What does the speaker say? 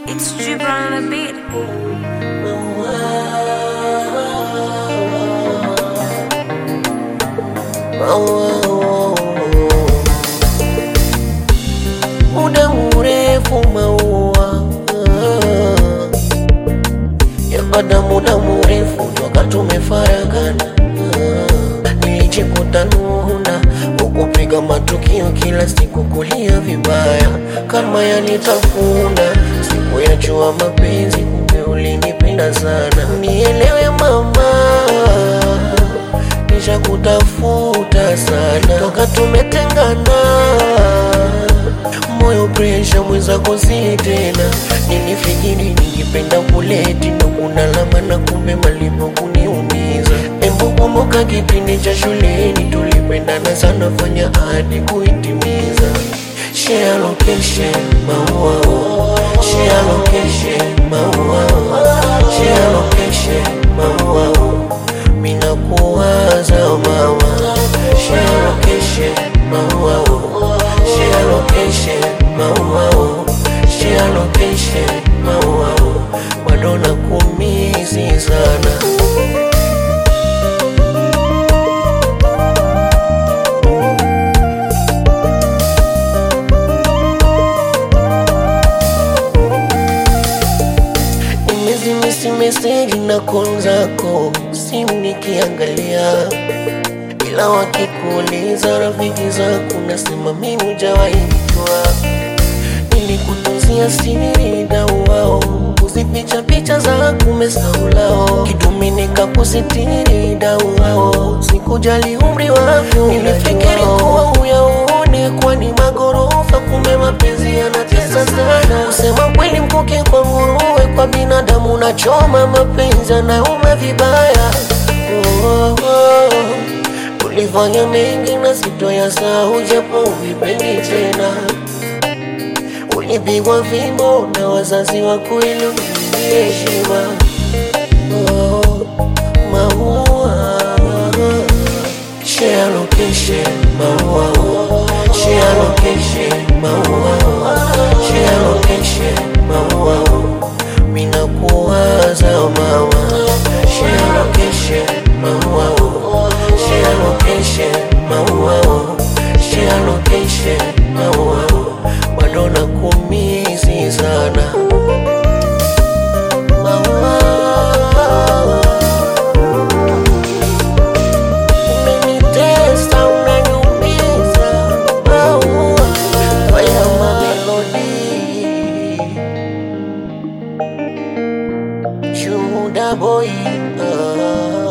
It's Gibran on the beat. muda mrefu maua yapata muda mrefu toka tumefaragana nilijikuta nuna ukupiga matukio kila siku kulia vibaya kama yanitafuna siku ya jua mapenzi kumbe ulinipenda sana nielewe mama nisha kutafuta sana toka tumetengana moyo presha mwenzako si tena nilifikiri ningependa kuleti ndo kuna lama na kumbe malipo kuniumiza embu kumbuka kipindi cha shuleni tulipendana sana fanya hadi kuitimiza share location maua share location maua share location maua mina kuwaza mama share location maua share location maua share location maua bado nakumizi sana nimezimisi meseji na call zako simu nikiangalia ila wakikuuliza rafiki zako nasema mimi hujawahi kujua nilikutunzia siri dau wao kuzificha picha zako umesaulao kidumi nikakusitiri dau wao sikujali umri wako nilifikiri kuwa uyaone kwani magorofa kumbe mapenzi yanatesa sana kusema kweli mkuke kwa nguruwe kwa binadamu nachoma mapenzi anauma vibaya oh, oh, oh. ulifanya mengi na sitoyasahau japo uvipendi tena ulipigwa fimbo na wazazi wako ili uimbie heshima oh, maua share location maua share location maua share location maua mina kuwaza mama share location maua share location maua share location maua bado nakumizi sana maua umenitesa unaniumiza maua fanya mamelodi shuhuda boy ah.